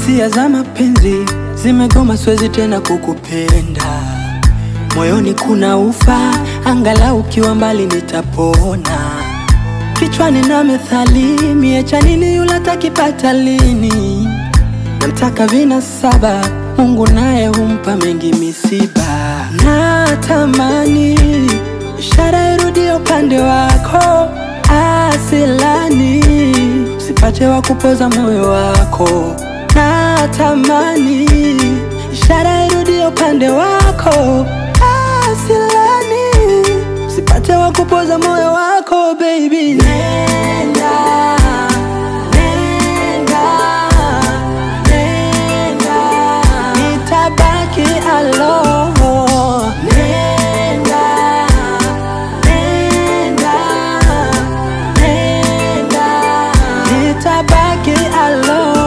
hisia za mapenzi zimegoma, siwezi tena kukupenda. Moyoni kuna ufa, angalau ukiwa mbali nitapona. Kichwani na methali, miecha nini yule takipata lini? Namtaka vina saba, Mungu naye humpa mengi misiba. Natamani ishara irudie upande wako, asilani usipate wa kupoza moyo wako. Natamani ishara irudie upande wako, asilani usipate wa kupoza moyo wako baby. Nenda, nenda, nenda, nitabaki alone. Nenda, nenda, nenda, nitabaki alone.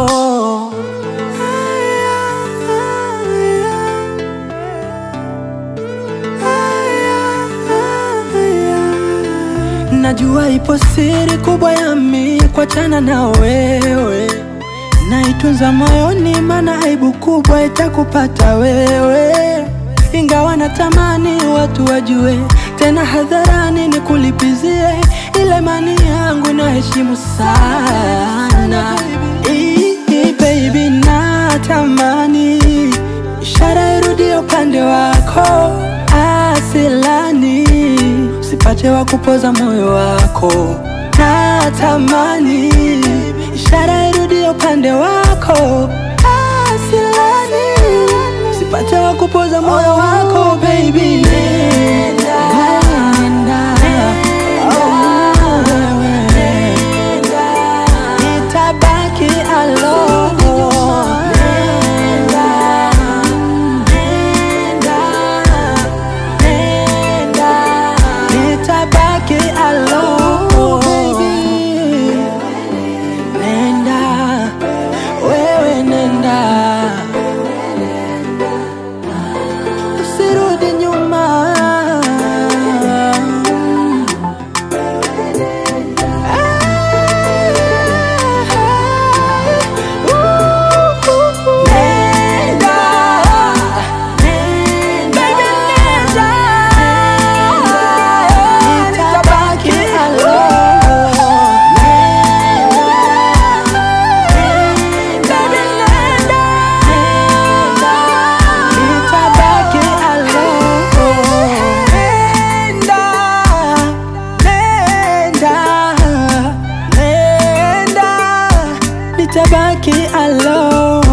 Najua ipo siri kubwa ya mi kuachana na wewe, naitunza moyoni, mana aibu kubwa itakupata wewe. Ingawa natamani watu wajue, tena hadharani nikulipizie ile mani yangu na heshimu sana Ii, baby, natamani ishara irudie upande wako, asilani usipate wa kupoza moyo wako. Natamani ishara irudie upande wako, asilani usipate wa kupoza moyo wako baby. Nenda, nenda, oh, wewe. Nitabaki alone. Nenda, nenda, nenda, nitabaki alone. Nenda, wewe nenda, usirudi nyuma. Nenda, nenda, nenda, nitabaki alone. Nenda, nenda, nitabaki alone. Nenda, nenda, nenda, nitabaki alone.